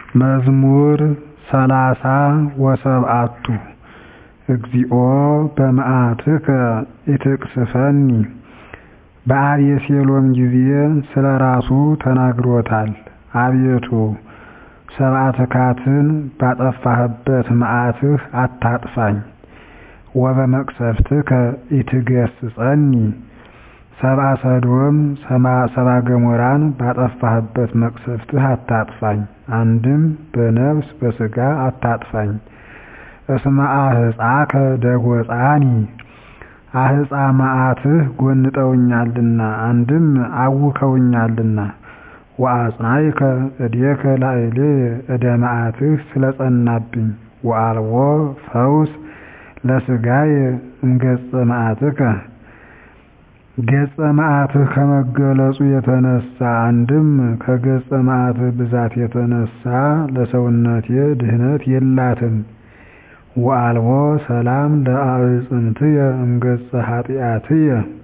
መዝሙር ሰላሳ ወሰብዓቱ እግዚኦ በመዓትከ ኢትቅስፈኒ በአቤሴሎም ጊዜ ስለ ራሱ ተናግሮታል አቤቱ ሰብአ ትካትን ባጠፋህበት መዓትህ አታጥፋኝ ወበመቅሰፍትከ ኢትገሥጸኒ ሰብአ ሰዶም ሰብአ ገሞራን ባጠፋህበት መቅሰፍትህ አታጥፋኝ አንድም በነፍስ በሥጋ አታጥፋኝ እስመ አህፃከ ደጐፃኒ አህፃ መዓትህ ጐንጠውኛልና አንድም አውከውኛልና ወአጽናዕከ እዴከ ላዕሌየ ዕደ መዓትህ ስለ ጸናብኝ ወአልቦ ፈውስ ለሥጋየ እምገጸ መዓትከ ገጸ መዓትህ ከመገለጹ የተነሣ አንድም ከገጸ መዓትህ ብዛት የተነሣ ለሰውነቴ ድኅነት የላትም ወአልቦ ሰላም ለአዕፅምትየ እምገጸ ኃጢአትየ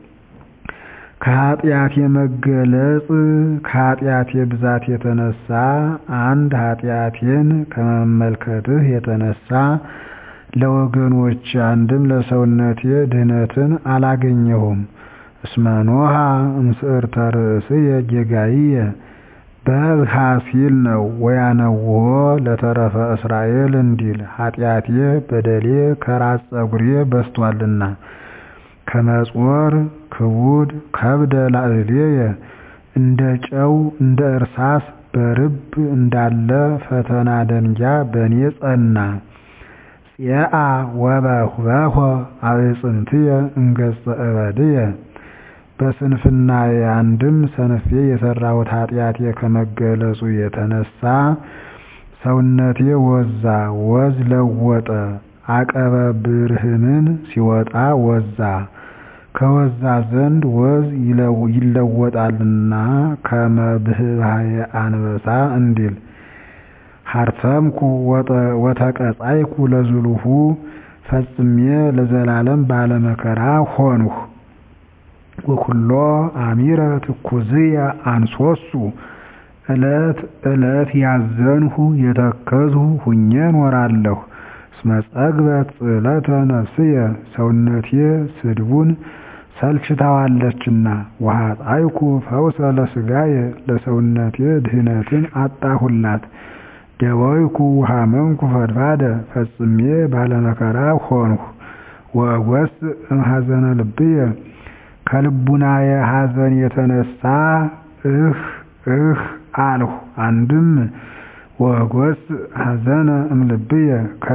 ከኃጢአቴ መገለጽ ከኃጢአቴ ብዛት የተነሣ አንድ ኃጢአቴን ከመመልከትህ የተነሣ ለወገኖቼ አንድም ለሰውነቴ ድኅነትን አላገኘሁም እስመ ኖኃ እምስዕርተ ርእስየ ጌጋይየ በብሐ ሲል ነው ወያነውሖ ለተረፈ እስራኤል እንዲል ኃጢአቴ በደሌ ከራስ ፀጉሬ በዝቶአልና ከመ-ጾር ክቡድ ከብደ ላዕሌየ እንደ ጨው እንደ እርሳስ በርብ እንዳለ ፈተና ደንጊያ በእኔ ጸና ፄአ ወበኅበሖ አዕፅምትየ እምገጸ እበድየ በስንፍናዬ አንድም ሰንፌ የሠራሁት ኃጢአቴ ከመገለጹ የተነሣ ሰውነቴ ወዛ ወዝ ለወጠ አቀበ ብርህምን ሲወጣ ወዛ ከወዛ ዘንድ ወዝ ይለወጣልና ከመ ብህባየ አንበሳ እንዲል ሀርተምኩ ወተቀጻይኩ ለዝሉሁ ፈጽሜ ለዘላለም ባለመከራ ሆንሁ ወኩሎ አሚረ ትኩዝየ አንሶሱ ዕለት ዕለት ያዘንሁ የተከዝሁ ሁኜ እኖራለሁ እስመ ጸግበት ጽዕለተ ነፍስየ ሰውነቴ ስድቡን ሰልችታዋለችና ወኃጣይኩ ፈውሰ ለሥጋየ ለሰውነቴ ድኅነትን አጣሁላት ደወይኩ ወሐመምኩ ፈድፋደ ፈጽሜ ባለመከራ ሆንሁ ወእጐስዕ እምኀዘነ ልብየ ከልቡናየ ኀዘን የተነሣ እህ እህ አልሁ አንድም ወእጐስዕ ኀዘነ እምልብየ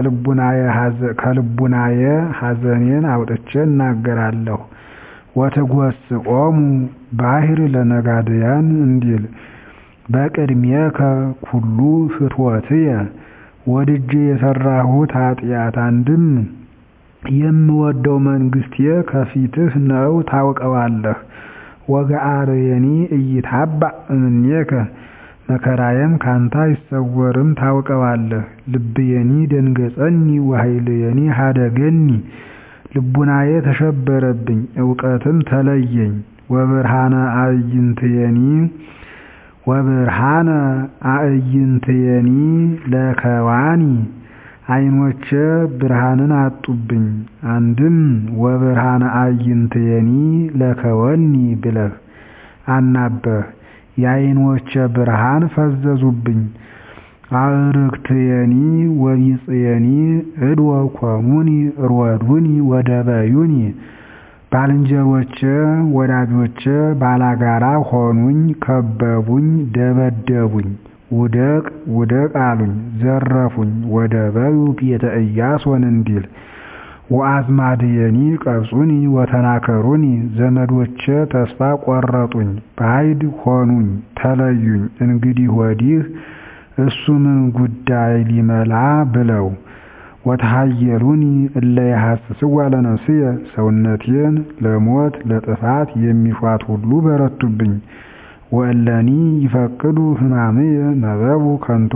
ከልቡናየ ኀዘኔን አውጥቼ እናገራለሁ ወትጐስቆሙ ባሕር ለነጋድያን እንዲል በቅድሜከ ኩሉ ፍትወትየ ወድጄ የሠራሁት ኃጢአት አንድም የምወደው መንግሥቴ ከፊትህ ነው ታውቀዋለህ ወገአርየኒ ኢይትሃባእ እምኔከ መከራዬም ካንተ አይሰወርም ታውቀዋለህ ልብየኒ ደንገጸኒ ወኃይልየኒ ኀደገኒ ልቡናዬ ተሸበረብኝ ዕውቀትም ተለየኝ ወብርሃነ አዕይንትየኒ ወብርሃነ አዕይንትየኒ ለከዋኒ ዓይኖቼ ብርሃንን አጡብኝ አንድም ወብርሃነ አዕይንትየኒ ለከወኒ ብለህ አናበህ የዓይኖቼ ብርሃን ፈዘዙብኝ አዕርክትየኒ ወቢጽየኒ እድወ ኮሙኒ ሮዱኒ ወደበዩኒ ባልንጀሮቼ ወዳጆቼ ባላጋራ ሆኑኝ ከበቡኝ ደበደቡኝ ውደቅ ውደቅ አሉኝ ዘረፉኝ ወደበዩ ቤተ ኢያሶን እንዲል ወአዝማድየኒ ቀብጹኒ ወተናከሩኒ ዘመዶቼ ተስፋ ቈረጡኝ ባዕድ ሆኑኝ ተለዩኝ እንግዲህ ወዲህ እሱ ምን ጉዳይ ሊመላ ብለው ወተሃየሉኒ እለ የሐስስዋ ለነፍስየ ሰውነቴን ለሞት ለጥፋት የሚሿት ሁሉ በረቱብኝ ወእለኒ ይፈቅዱ ሕማምየ ነበቡ ከንቶ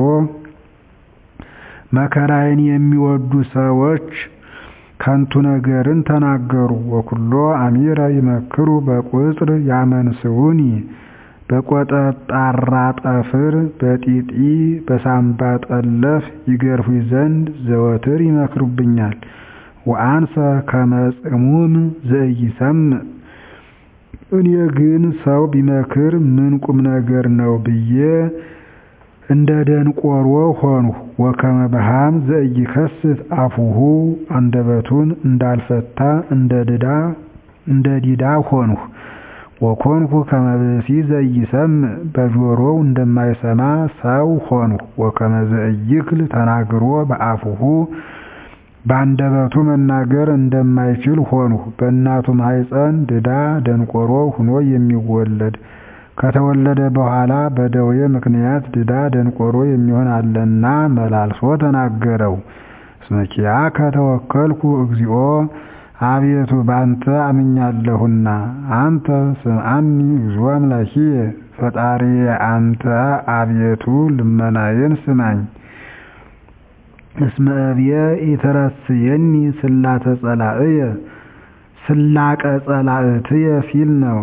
መከራዬን የሚወዱ ሰዎች ከንቱ ነገርን ተናገሩ ወኩሎ አሚረ ይመክሩ በቁጽር ያመንስዑኒ በቆጠጣራ ጠፍር በጢጢ በሳምባ ጠለፍ ይገርፉኝ ዘንድ ዘወትር ይመክሩብኛል። ወአንሰ ከመ ጽሙም ዘኢይሰምዕ እኔ ግን ሰው ቢመክር ምን ቁም ነገር ነው ብዬ እንደ ደንቆሮ ሆንሁ። ወከመ በሃም ዘኢይከስት አፉሁ አንደበቱን እንዳልፈታ እንደ ዲዳ ሆንሁ። ወኮንኩ ከመ ብእሲ ዘኢይሰምዕ በጆሮው እንደማይሰማ ሰው ሆንሁ። ወከመ ዘኢይክል ተናግሮ በአፉሁ በአንደበቱ መናገር እንደማይችል ሆንሁ። በእናቱ ማኅፀን ድዳ ደንቆሮ ሆኖ የሚወለድ ከተወለደ በኋላ በደዌ ምክንያት ድዳ ደንቆሮ የሚሆን አለና መላልሶ ተናገረው። እስመ ኪያከ ተወከልኩ እግዚኦ አቤቱ ባንተ አምኛለሁና። አንተ ስምዓኒ እግዚኦ አምላኪየ ፈጣሪዬ አንተ አቤቱ ልመናዬን ስማኝ። እስመ እብየ ኢትረስየኒ ስላተ ጸላእየ ስላቀ ጸላእትየ ሲል ነው።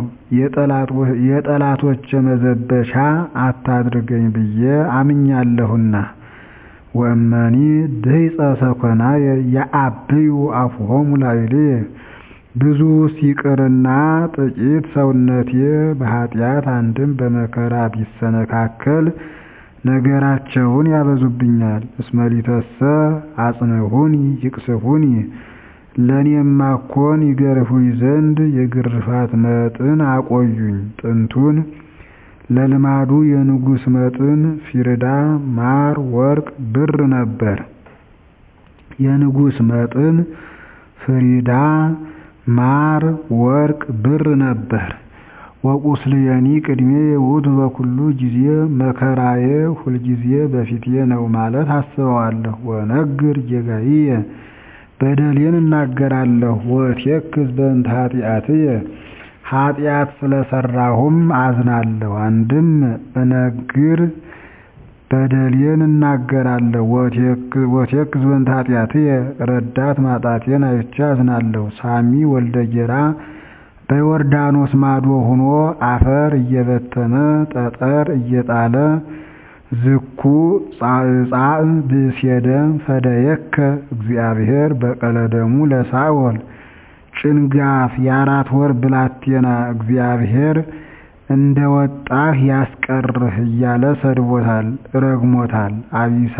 የጠላቶች መዘበቻ አታድርገኝ ብዬ አምኛለሁና። ወእመኒ ድህፀ ሰኮናየ የአብዩ አፉሆሙ ላዕሌየ ብዙ ሲቅርና ጥቂት ሰውነቴ በኃጢአት አንድም በመከራ ቢሰነካከል ነገራቸውን ያበዙብኛል። እስመ ሊተሰ አጽንዑኒ ይቅስፉኒ ለእኔማ እኮን ይገርፉኝ ዘንድ የግርፋት መጥን አቆዩኝ። ጥንቱን ለልማዱ የንጉሥ መጥን ፊርዳ ማር ወርቅ ብር ነበር። የንጉሥ መጥን ፍሪዳ ማር ወርቅ ብር ነበር። ወቁስልየኒ ቅድሜ ውእቱ በኩሉ ጊዜ መከራዬ ሁልጊዜ በፊቴ ነው ማለት አስበዋለሁ። ወነግር ጌጋዬ በደሌን እናገራለሁ። ወእቴክዝ በእንተ ኃጢአትየ ኃጢአት ስለሰራሁም አዝናለሁ። አንድም እነግር በደሌን እናገራለሁ። ወእቴክዝ በእንተ ኃጢአትየ ረዳት ማጣቴን አይቼ አዝናለሁ። ሳሚ ወልደ ጌራ በዮርዳኖስ ማዶ ሆኖ አፈር እየበተነ ጠጠር እየጣለ ዝኩ ጻዕጻዕ ብእሴደም ፈደየከ እግዚአብሔር በቀለ ደሙ ለሳኦል ጭንጋፍ የአራት ወር ብላቴና እግዚአብሔር እንደ ወጣህ ያስቀርህ እያለ ሰድቦታል፣ ረግሞታል። አቢሳ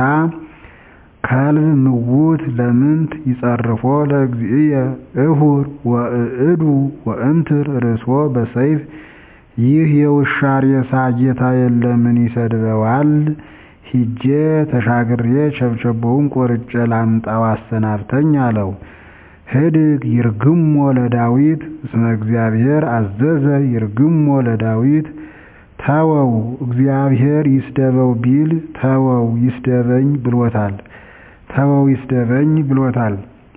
ከልብ ምውት ለምንት ይጸርፎ ለእግዚእየ እሁር ወእዕዱ ወእምትር ርእሶ በሰይፍ ይህ የውሻ ሬሳ ጌታዬን ለምን ይሰድበዋል? ሂጄ ተሻግሬ ቸብቸቦውን ቆርጬ ላምጣው አሰናብተኝ አለው። ህድግ ይርግሞ ለዳዊት እስመ እግዚአብሔር አዘዘ ይርግሞ ለዳዊት ተወው እግዚአብሔር ይስደበው ቢል ተወው ይስደበኝ ብሎታል። ተወው ይስደበኝ ብሎታል።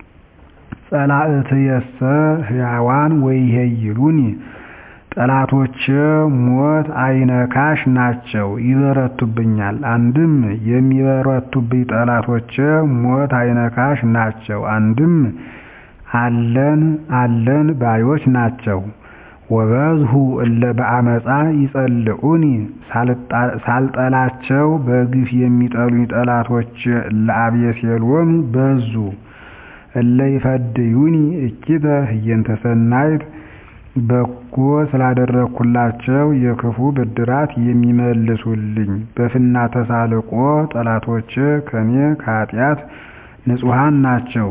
ጸላእትየሰ ሕያዋን ወይሄይሉኒ ጠላቶቼ ሞት አይነካሽ ናቸው፣ ይበረቱብኛል። አንድም የሚበረቱብኝ ጠላቶቼ ሞት አይነካሽ ናቸው፣ አንድም አለን አለን ባዮች ናቸው። ወበዝሁ እለ በአመፃ ይጸልዑኒ ሳልጠላቸው በግፍ የሚጠሉኝ ጠላቶች ለአቤሴሎም በዙ። እለ ይፈድዩኒ እኪተ ህየንተ ሰናይት በጎ ስላደረግኩላቸው የክፉ ብድራት የሚመልሱልኝ በፍና ተሳልቆ ጠላቶች ከኔ ከኃጢአት ንጹሐን ናቸው።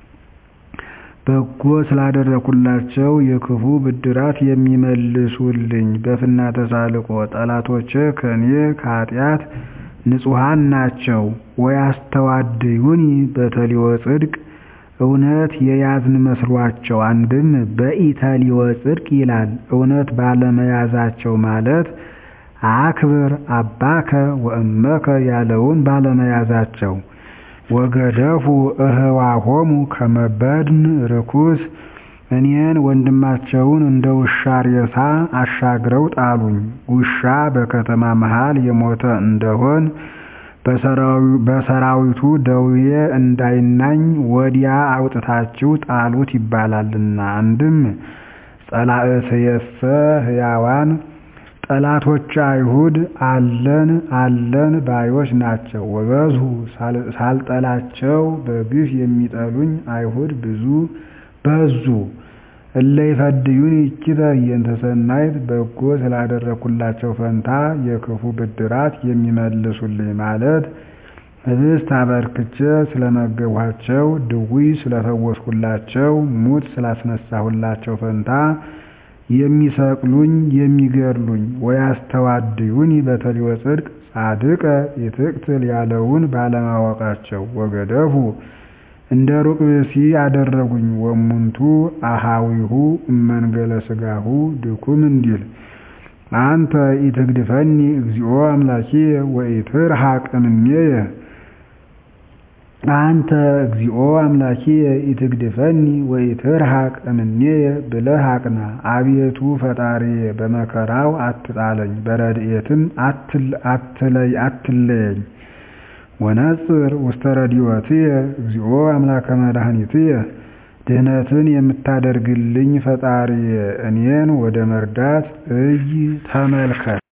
በጎ ስላደረግኩላቸው የክፉ ብድራት የሚመልሱልኝ በፍና ተሳልቆ ጠላቶች ከኔ ከኃጢአት ንጹሐን ናቸው። ወያስተዋድዩኒ በተሊወ ጽድቅ እውነት የያዝን መስሏቸው አንድም በኢተሊወ ጽድቅ ይላል። እውነት ባለመያዛቸው ማለት አክብር አባከ ወእመከ ያለውን ባለመያዛቸው ወገደፉ እህዋሆሙ ከመበድን ርኩስ እኔን ወንድማቸውን እንደ ውሻ ሬሳ አሻግረው ጣሉኝ። ውሻ በከተማ መሃል የሞተ እንደሆን በሰራዊቱ ደዌ እንዳይናኝ ወዲያ አውጥታችሁ ጣሉት ይባላልና። አንድም ጸላእትየሰ ሕያዋን ጠላቶች አይሁድ አለን አለን ባዮች ናቸው። ወበዝሁ ሳልጠላቸው በግፍ የሚጠሉኝ አይሁድ ብዙ በዙ። እለ ይፈድዩኒ ይእኪተ እየንተ ሰናይት በጎ ስላደረግኩላቸው ፈንታ የክፉ ብድራት የሚመልሱልኝ ማለት ኅብስት አበርክቼ ስለመገብኋቸው፣ ድውይ ስለፈወስሁላቸው፣ ሙት ስላስነሳሁላቸው ፈንታ የሚሰቅሉኝ የሚገድሉኝ። ወያስተዋድዩኒ በተልዮ ጽድቅ ጻድቀ ይትቅትል ያለውን ባለማወቃቸው ወገደፉ እንደ ሩቅ ብእሲ አደረጉኝ። ወእሙንቱ አኀዊሁ እመንገለ ሥጋሁ ድኩም እንዲል አንተ ኢትግድፈኒ እግዚኦ አምላኪየ ወኢትርሐቅ እምኔየ አንተ እግዚኦ አምላኪየ ኢትግድፈኒ ወኢትርሐቅ እምኔየ ብለህ አቅና። አቤቱ ፈጣሪዬ በመከራው አትጣለኝ፣ በረድኤትም አትለየኝ። ወነጽር ውስተ ረድኤትየ እግዚኦ አምላከ መድኃኒትየ ድኅነትን የምታደርግልኝ ፈጣሪዬ እኔን ወደ መርዳት እይ ተመልከት።